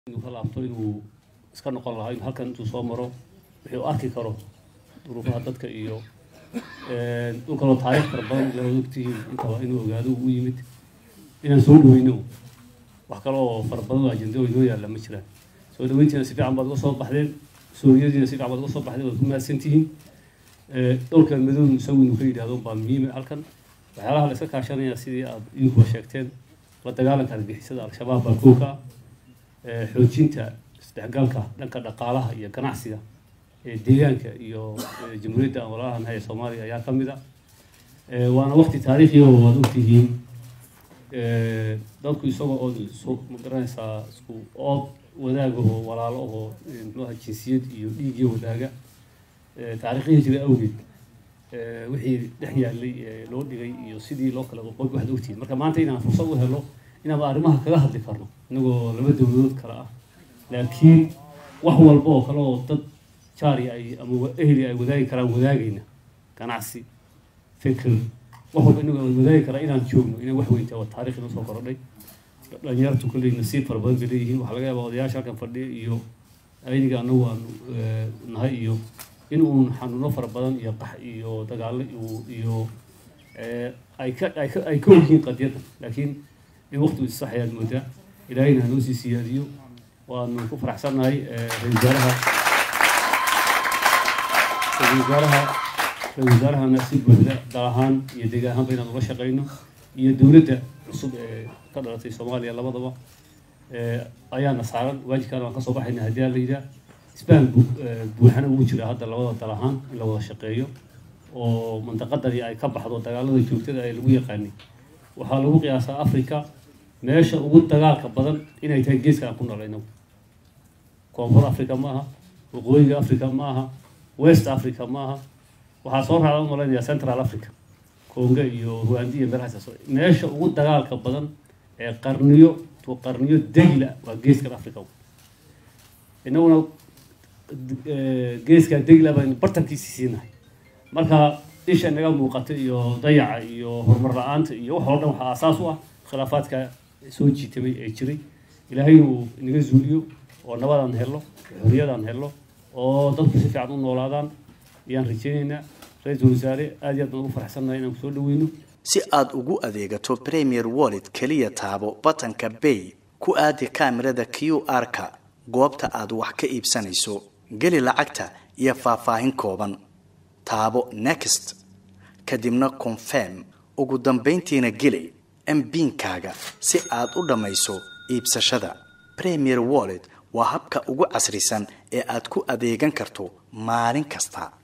inuu ka laabto inuu iska noqon lahaa inuu halkan intuu soo maro wixii u arki karo duruufaha dadka iyo dhulkaloo taariikh fara badan la ogtihiin intaba inuu ogaado uu yimid inaan soo dhaweyno wax kale oo fara badan oo ajenda inoo yaalla ma jiraan soo dhaweyntiina si fiican baad uga soo baxdeen suuriyadiina si fiican baad uga soo baxdeen waad ku mahadsantihiin dhowrka madow isagu inuu ka yidhahdo baa muhiima halkan waxyaalaha la iska kaashanaya sidii aad idinkuba sheegteen la dagaalanka argixisada al-shabaab baa kooka ah xoojinta isdhexgalka dhanka dhaqaalaha iyo ganacsiga ee deegaanka iyo jamhuuriyadda aan walaalahan ee soomaaliya ayaa ka mid a waana waqti taariikhiya oo waad ogtihiin dadku isagoo oo ma garanaysaa isku ood wadaaga oo walaalo oo mxuaha jinsiyad iyo dhiigyo wadaaga taariikhihii jira awgeed wixii dhex yaallay loo dhigay iyo sidii loo kala qoqoy waxaad ogtihiin marka maanta inaan fursad u helo inaanba arrimaha kaga hadli karno inagoo laba dowladood kale ah laakiin wax walba oo kale oo dad jaari ay ama ehli ay wadaagi karaan wadaagayna ganacsi fikir wax walba inagoo wadaagi karaa inaan joogno inay wax weyntaa waa taarikh inoo soo korodhay dhalinyartu kolley nasiib fara badan bay leeyihiin waxaa laga yaabaa odayaasha halkan fadhiya iyo ayniga anagu aanu nahay iyo in uun xanuuno fara badan iyo qax iyo dagaalo iyo ay ka ay ka ay ka ogyihiin qadiyadda laakiin in waqtigu isax ayaad moodaa ilaahayna hanoo sii siyaadiyo waanu ku faraxsannahay ra-isul wasaaraha ra-isul wasaaraha ra-isul wasaarahana si buuxda dal ahaan iyo deegaan ahaanba inaan ula shaqeyno iyo dowladda cusub ee ka dhalatay soomaaliya labadaba ayaana saaran waajibkaana waan kasoo baxayna haddii aan la yidhaah isbaham buuxana ugu jira hadda labada dal ahaan in la wada shaqeeyo oo mandaqadani ay ka baxdo dagaalada joogtada ee lagu yaqaanay waxaa lagu qiyaasaa africa meesha ugu dagaalka badan inay tahay geeska aan ku nool inagu koonfur africa ma aha waqooyiga africa ma aha west africa ma aha waxaa soo raacda umalaynaya central africa conga iyo rwandi iyo meelahaas meesha ugu dagaalka badan ee qarniyo to qarniyo degla waa geeskan africa inaguna geeskaa degla baynu bartankiisi siinahay marka isha inaga muuqata iyo dayaca iyo horumar la-aanta iyo wax oo dhan waxaa aasaas u ah khilaafaadka soo jiitamay ee jiray ilaahay inuu inaga zuuliyo oo nabadaan helno xorriyadaan helno oo dadku si fiican u noolaadaan ayaan rajeynaynaa ra-iisul wasaare aad iyo aad baan ugu faraxsannahay inaan kusoo dhaweyno si aad ugu adeegato premier wallet keliya taabo batanka bay ku aadi kaamirada q r-ka goobta aad wax ka iibsanayso geli lacagta iyo faahfaahin kooban taabo next kadibna confirm ugu dambayntiina geli mbiinkaaga si aad u dhammayso iibsashada premier wallet waa habka ugu casrisan ee aad ku adeegan karto maalin kasta